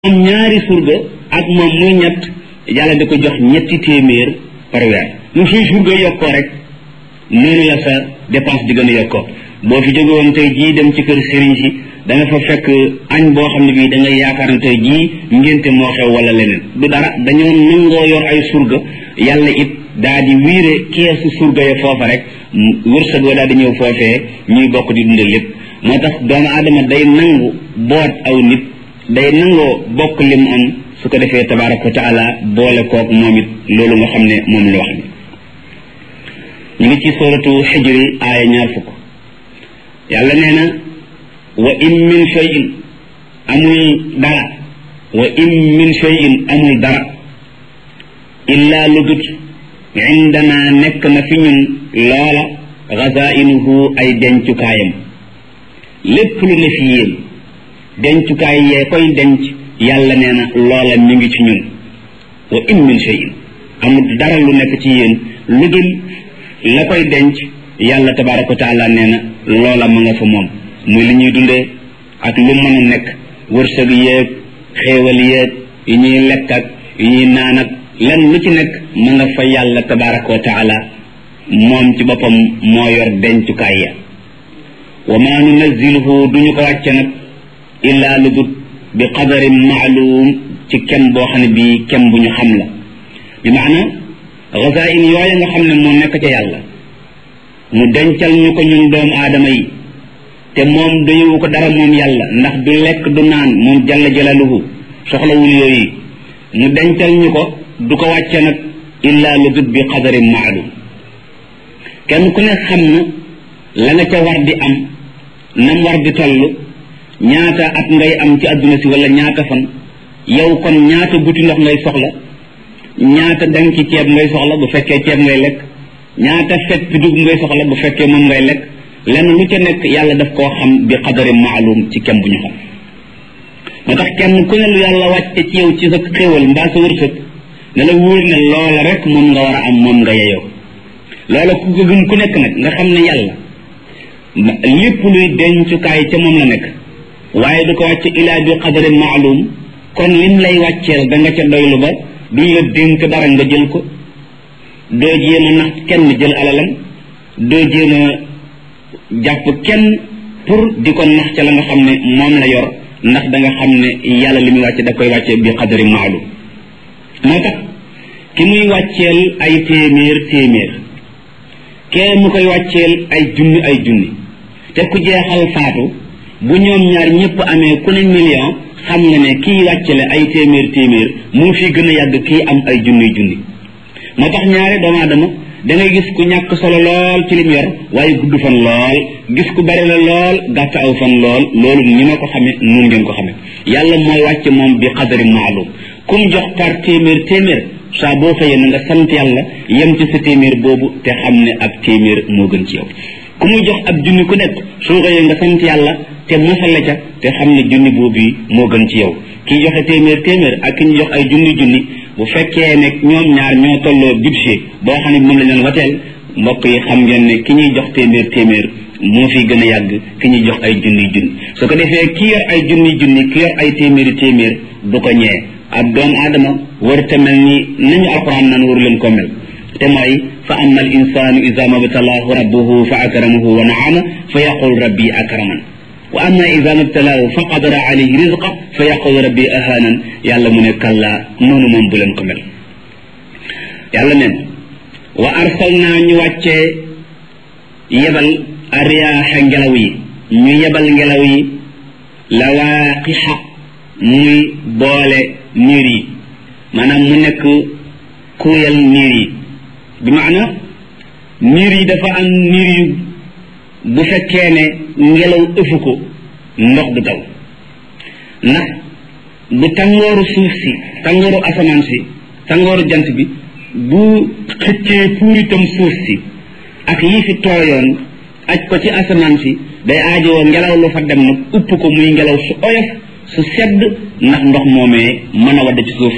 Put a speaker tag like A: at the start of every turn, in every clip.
A: am ñaari surga ak moom muy ñett yàlla di ko jox ñetti téeméer par weer lu suy surga yokkoo rek noonu la sa dépense di gën a yokkoo boo fi jóge woon tey jii dem ci kër sëriñ si da nga fa fekk añ boo xam ne bii da ngay yaakaar ne tey jii ngénte moo xew wala leneen du dara dañoo nangoo yor ay surga yàlla it daa di wiire keesu surga ya foofa rek wërsëg wa daal di ñëw foofee ñuy bokk di dundal lépp moo tax doomu aadama day nangu boot aw nit day nangoo bokk lim am su ko defee tabaraka wa taala boole kook moom it loolu nga xam ne moom la wax ni ñu ngi ci suratu xijri aaya ñaar fukk yàlla nee na wa in min shay'in amul dara wa in min shay'in amul dara illa lu dut indana nekk na fi ñun loola xazainuhu ay dencukaayam lépp lu ne fi yéen dencukaay yee koy denc yàlla nee na loola mi ngi ci ñun wa in min shay'in amul dara lu nekk ci yéen lu dul la koy denc yàlla tabaraka wa taala nee na loola ma nga fa moom muy li ñuy dundee ak lu mën a nekk wërsëg yéeg xéewal yéeg yi ñuy lekk ak yi ñuy naan ak lan lu ci nekk ma nga fa yàlla tabaraka wa taala moom ci boppam moo yor dencukaay ya wa ma nunazziluhu duñu ko wàcce nag illaa lu dut bi qadarin maalum ci kem boo xam ne bii kem bu ñu xam la bi maana gazain yooya nga xam ne moo nekk ca yàlla mu dencal ñu ko ñun doomu aadama yi te moom doyewu ko dara moom yàlla ndax du lekk du naan moom jalla jalaluhu soxlawul yooyu mu dencal ñu ko du ko wàcce nag illaa lu dut bi qadarin maalum kenn ku ne xam na la nga ca war di am nam war di toll ñaata at ngay am ci adduna si wala ñaata fan yow kon ñaata buti ndox ngay soxla ñaata dang ci ceeb ngay soxla bu fekkee ceeb ngay lekk ñaata fet bi dugub ngay soxla bu fekkee moom ngay lekk lenn lu ca nekk yàlla daf koo xam bi xadari maalum ci kem bu ñu xam moo tax kenn ku ne lu yàlla wàcce ci yow ci sa xéwal mbaa sa wërsëg ne la wóor ne loola rek moom nga war a am moom nga yeyoo loola ku ko gëm ku nekk nag nga xam ne yàlla lépp luy dencukaay ca moom la nekk waaye du ko wàcce ilaa bi qadarin maalum kon lim lay wàcceel da nga ca doylu ba duñ la dénk dara nga jël ko doo jéem a nax kenn jël alalam doo jéem a jàpp kenn pour di ko nax ca la nga xam ne moom la yor ndax da nga xam ne yàlla li muy wàcce da koy wàcce bi qadarin maalum moo tax ki muy wàcceel ay téeméer téeméer kee mu koy wàcceel ay junni ay junni te ku jeexal faatu bu ñoom ñaar ñëpp amee ku ne million xam nga ne kii wàccale ay téeméer téeméer moo fi gën a yàgg kii am ay junni junni moo tax ñaare doomu aadama da ngay gis ku ñàkk solo lool ci lim yor waaye gudd fan lool gis ku bari la lool gàtt aw fan lool loolu ni ma ko xamee nun ngeen ko xamee yàlla mooy wàcce moom bi xadari maalum ku mu jox par téeméer téeméer saa boo xëyee na nga sant yàlla yem ci sa téeméer boobu te xam ne ab téeméer moo gën ci yow ku muy jox ab junni ku nekk soo xëyee nga sant yàlla te mosal la ca te xam ne junni boobu moo gën ci yow kiy joxe téeméer téeméer ak ki ñu jox ay junni junni bu fekkee ne ñoom ñaar ñoo tolloo budget boo xam ne moom la ñu wateel mbokk yi xam ngeen ne ki ñuy jox téeméer téeméer moo fi gën a yàgg ki ñuy jox ay junni junni su ko defee ki yor ay junni junni ki yor ay téeméeri téeméer du ko ñee ab doomu aadama war te mel ni nañu alquran naan waru leen ko mel te mooy fa amma al insanu ida mabtalaahu rabbuhu fa akramahu wa naama fa yaqul rabbi akraman wa amma ida mabtalaahu fa qadara alayhi rizqa fa yaqul rabbi ahanan yàlla mu ne kalla noonu moom bu leen ko mel yàlla neen wa arsalna ñu wàccee yebal ariyaaxa ngelaw yi ñu yebal ngelaw yi lawaaqixa muy boole niir yi maanaam mu nekk kuuyal niir yi bi maana niir yi dafa am niir yu bu fekkee ne ngelaw ëfu ko ndox du taw ndax bu tàngooru suuf si tàngooru asamaan si tàngooru jant bi bu xëccee puuritam suuf si ak yi fi tooyoon aj ko ci asamaan si day aajowoo ngelaw lu fa dem nag upp ko muy ngelaw su oyof su sedd ndax ndox moomee mën a wadd ci suuf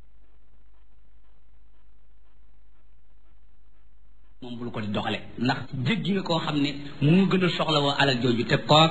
A: moom bul ko di doxale ndax
B: jéggi nga koo xam ne mu gën a soxla woo alal jooju te koo